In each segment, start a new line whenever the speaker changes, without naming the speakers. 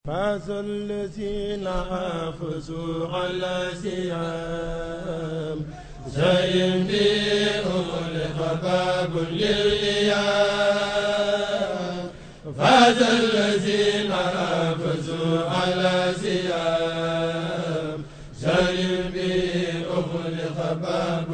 فاز الذين حافظوا على سيام زين بهم لخباب للإيام فاز الذين حافظوا على سيام زين بهم لخباب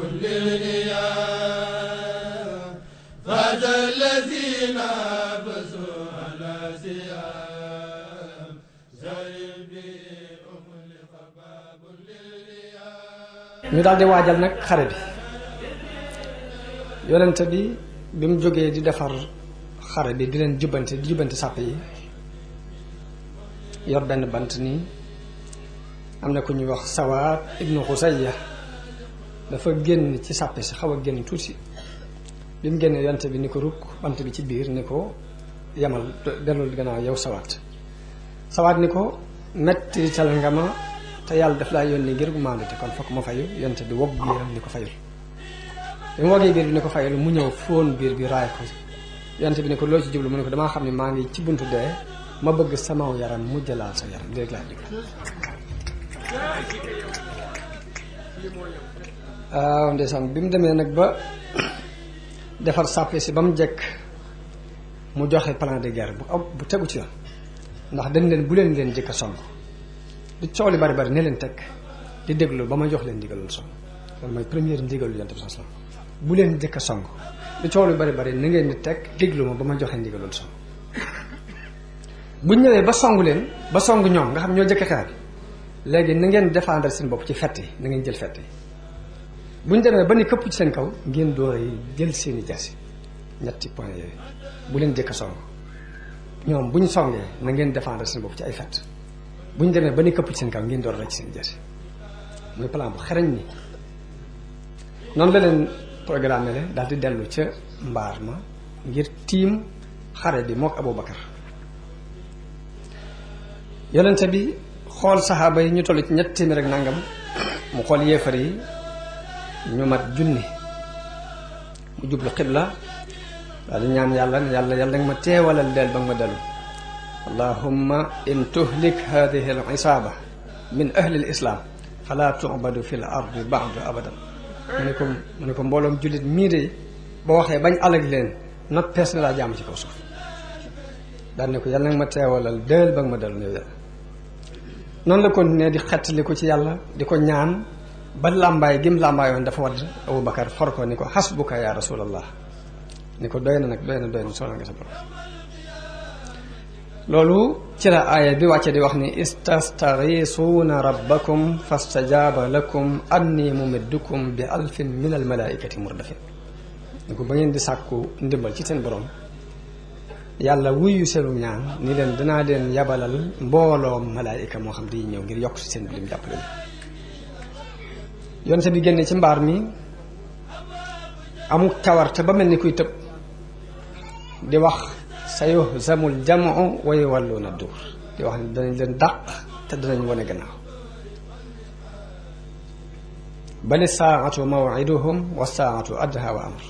للإيام فاز الذين حافظوا على سيام زين بهم لخباب للإيام
ñu daal di waajal nag xare bi yonent bi bi mu jógee di defar xare bi di leen jubbanti di jubbanti sàpp yi yor benn bant nii am na ku ñuy wax sawaat ibnu xusayya dafa génn ci sàppe si xaw a génn tuuti bi mu génnee yonent bi ni ko rukk bant bi ci biir ni ko yamal dellul gannaaw yow sawaat sawaat ni ko mettital nga ma te yàlla daf laa yónni ngir gu maandute kon fokk ma fayu yonent bi wogg biiram ni ko fayul bi mu woggee biir bi ni ko fayul mu ñëw fóon biir bi raay ko yonent bi ni ko loo ci jublu mu ne ko damaa xam ne maa ngi ci buntu dee ma bëgg sama yaram mu jëlaal sa yaram léegi laa digg waaw ndeysaan bi mu demee nag ba defar sàppe si ba mu jekk mu joxe plan de guerre bu am bu tegu ci yoon ndax dañ leen bu leen leen jëkk a song du coow li bari bari ne leen teg di déglu ba ma jox leen ndigalul song loolu mooy première ndigalu yonent bi sallallahu alayhi wasallam bu leen jëkk a song du coow li bari bari na ngeen di teg déglu ma ba ma joxe ndigalul song bu ñëwee ba song leen ba song ñoom nga xam ñoo jëkk xeex bi léegi na ngeen défendre seen bopp ci fett yi na ngeen jël fett yi bu ñu demee ba ni këpp ci seen kaw ngeen door jël seeni jasi ñetti point yooyu bu leen jëkk a song ñoom bu ñu songee na ngeen défendre seen bopp ci ay fett bu ñu demee ba ni këpp ci seen kaw ngeen door rek seen jasi muy plan bu xereñ ni noonu la leen programme le daal di dellu ca mbaar ma ngir tiim xare bi mook Abu Bakar yonente bi xool saxaaba yi ñu toll ci ñetti téeméer ak nangam mu xool yéefar yi ñu mat junni mu jublu xibla daal di ñaan yàlla ne yàlla yàlla nga ma teewalal deel ba nga ma dellu allahumma in tuhlik hadihi al isaaba min ahli al islam fala tubadu fi l ardi ba'du abadan mu ne ko mu ne ko mbooloom jullit mii de boo waxee bañ alag leen not pees na laa jàmm ci kaw suuf daal ne ko yàlla nga ma teewalal deel ba nga ma dellu yow yàlla noonu la continuer di xettali ko ci yàlla di ko ñaan ba làmbaay gim làmbaayoon dafa wadd Abu Bakar for ko ni ko xasbuka ya rasulallah ni ko doy na nag doy na doy na soxla nga sa borom loolu ci la aaya bi wàcce di wax ni istastaghisuuna rabbakum fastajaaba lakum anni mumiddukum bi alfin min almalaikati murdafin ni ko ba ngeen di sàkku ndimbal ci seen borom yàlla wuyu seenu ñaan ni leen danaa leen yabalal mbooloo malaayika moo xam di ñëw ngir yokk si seen lim jàppale yonte bi génne ci mbaar mi amuk cawarte ba mel ni kuy tëb di wax sa yuhzamul jamu wa yuwalluuna duur di wax ne danañ leen dàq te danañ wane gannaaw bali saatu mawiduhum wa saatu adha wa amr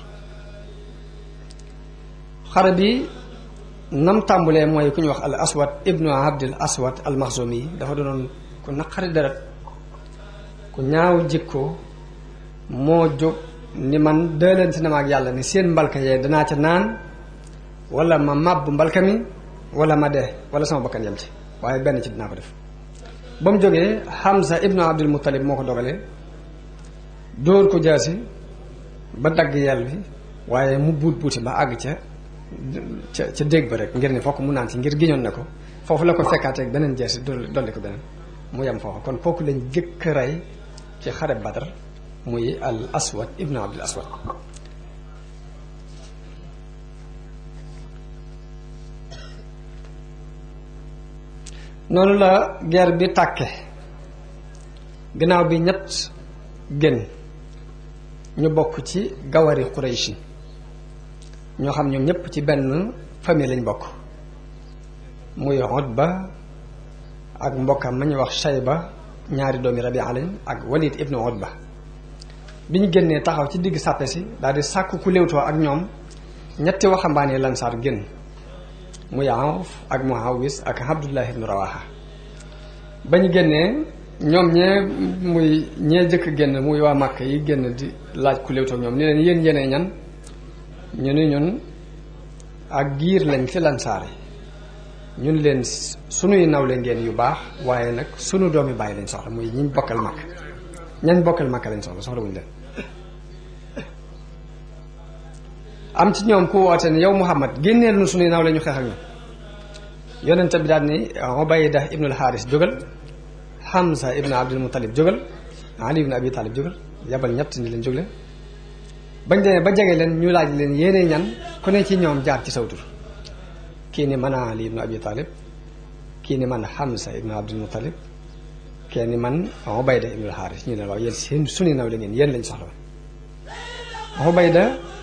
xare bi nam tàmbulee mooy ku ñu wax al aswad ibnu abdil aswad al maxzumi dafa doonoon ku naqari deret ku ñaaw jikko moo jóg ni man dëlante na ma ak yàlla ni seen mbalka yee danaa ca naan wala ma màbb mbalka mi wala ma dee wala sama bakkan yem ci waaye benn ci dinaa ko def ba mu jógee Hamza ibnu Abdul Muttalib moo ko dogalee dóor ko jaasi ba dagg yel bi waaye mu buut buuti ba àgg ca ca ca dégg ba rek ngir ne fokk mu naan ci ngir giñoon na ko foofu la ko fekkaateeg beneen jaasi dolli ko beneen mu yem foofu kon kooku lañ jëkk rey ci xare Badar muy al aswad ibnu abdul aswad noonu la guerre bi tàkke gannaaw bi ñett gën ñu bokk ci gawari Quraysh ñoo xam ñoom ñëpp ci benn famille lañ bokk muy Utba ak mbokkam ma ñuy wax Shayba ñaari doomi Rabia lañ ak Walid ibnu Utba bi ñu génnee taxaw ci digg sàppe si daal di sàkk ku léewtoo ak ñoom ñetti waxambaane lansaar génn muy Awf ak Muawis ak Abdullah ibnu Rawaha bañ génnee ñoom ñee muy ñee jëkk génn muy waa màkk yi génn di laaj ku léewtoog ñoom ni leen yéen yéenee ñan ñu ni ñun ak giir lañ ci lansaare ñun leen sunuy nawle ngeen yu baax waaye nag sunu doomi bàyyi lañ soxla muy ñiñ bokkal màkk ñañ bokkal màkk lañ soxla soxla wuñu leen am ci ñoom ku woote ne yow Muhammad génneel nu sunuy nawle ñu xeex ak ñoom yonente bi daal ni Ubayda ibnul Xaaris jógal Hamza ibn Abdul Muttalib jógal Ali ibn Abi Talib jógal yabal ñett ni leen jóg leen bañ demee ba jege leen ñu laaj leen yéene ñan ku ne ci ñoom jaar ci sawtur kii ni man Ali ibn Abi Talib kii ni man Hamza ibn Abdul Muttalib kii ni man Ubayda ibnul Xaaris ñu leen waaw yéen seen sunu naw la ngeen yéen lañ soxla woon Ubayda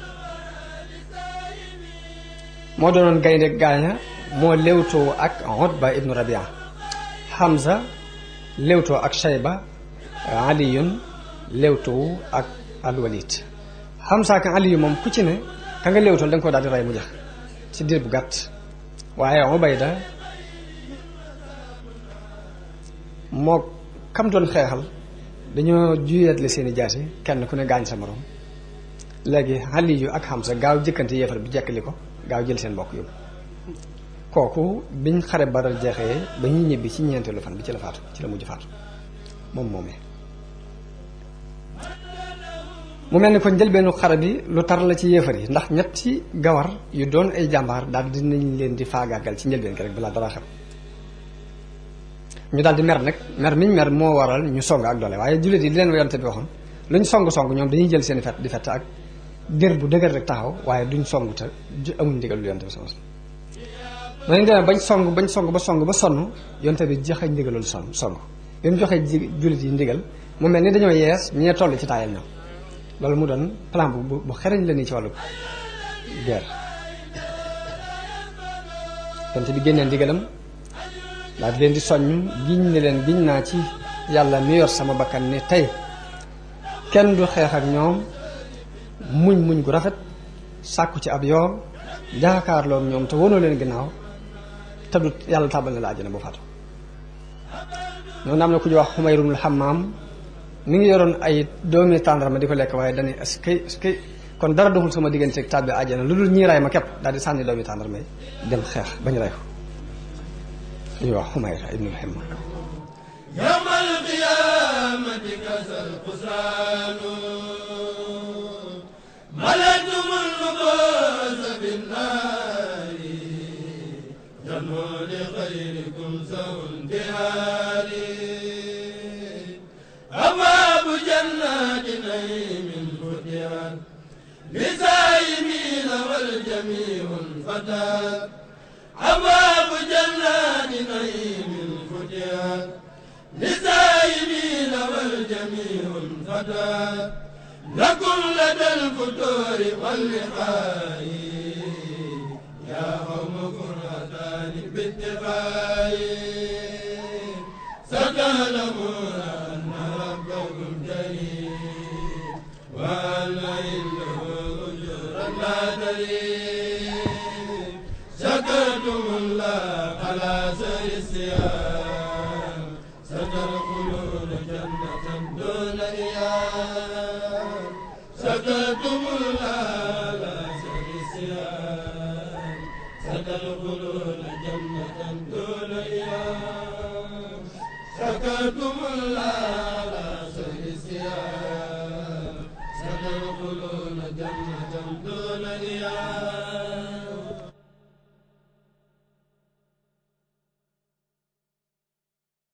moo doonoon gaynde gaaña moo léewtoo ak Utba ibnu Rabia Hamza léewtoo ak Shayba Aliyun léewtoo ak Alwalid Hamza ak Aliyu moom ku ci ne ka nga léewtool da nga ko daal di rey mu jax ci diir bu gàtt waaye Ubayda moo kam doon xeexal dañoo juyeetle seeni jaasi kenn ku ne gaañ sa morom léegi Aliyu ak Hamza gaaw jëkkante yéefar bi jekkali ko gaaw jël seen mbokk yóbbu kooku biñ xare Badar jeexee ba ñuy ñibbi ci ñeenteelu fan bi ci la faatu ci la mujj faatu moom moomee mu mel ni kon njëlbeenu xare bi lu tar la ci yéefar yi ndax ñetti gawar yu doon ay jàmbaar daal dinañ leen di faagaagal ci njëlbeen gi rek balaa dara xam ñu daal di mer nag mer miñ mer moo waral ñu song ak doole waaye jullit yi di leen yonte bi waxoon luñ song song ñoom dañuy jël seen fet di fett ak dér bu dëgër rek taxaw waaye duñ song te amuñ ndigal lu yonte bi sama ma ñu demee bañ song bañ song ba song ba sonn yonte bi joxe ndigalul son song bi mu joxee ji jullit yi ndigal mu mel ni dañoo yees ñee toll ci taayal ñoom loolu mu doon plan bu bu xereñ la nii ci wàllu guerre yonte bi génnee ndigalam daal di leen di soññ giñ ne leen giñ naa ci yàlla mi yor sama bakkan ne tey kenn du xeex ak ñoom muñ muñ gu rafet sàkku ci ab yoon jaakaarloo ñoom te wonoo leen ginnaaw te du yàlla tàbbal na la àjjana bu faatu noonu am na ku ñu wax xumayrumul xamaam mi ngi yoroon ay doomi tàndarma di ko lekk waaye dañuy est-ce que est-ce que kon dara doxul sama diggante ak tàbbi àjjana lu dul ñii ray ma képp daal di sànni doomi tàndarma yi dem xeex bañ ray ko ñuy wax xumayra ibnul xamaam
yawmal qiyaamati kasal xusraanu malakumul mubaasa binnaari janoo li xayrikum sawun dihaari abwaabu jannaati naymin futihat lisaayimiina wal jamiihun fataat abwaabu jannaati naymin futihat للسائلين والجميع فتى لكم لدى الفتور واللقاء يا قوم كرهتان باتفاق ستعلمون أن ربكم جليل وأن عنده أجورا لا تليل شكرتم الله على سر الصيام ستدخلون جنة دون إيام سكتم الله لا سيسيان ستدخلون جنة دون إيام سكتم الله لا سيسيان ستدخلون جنة دون إيام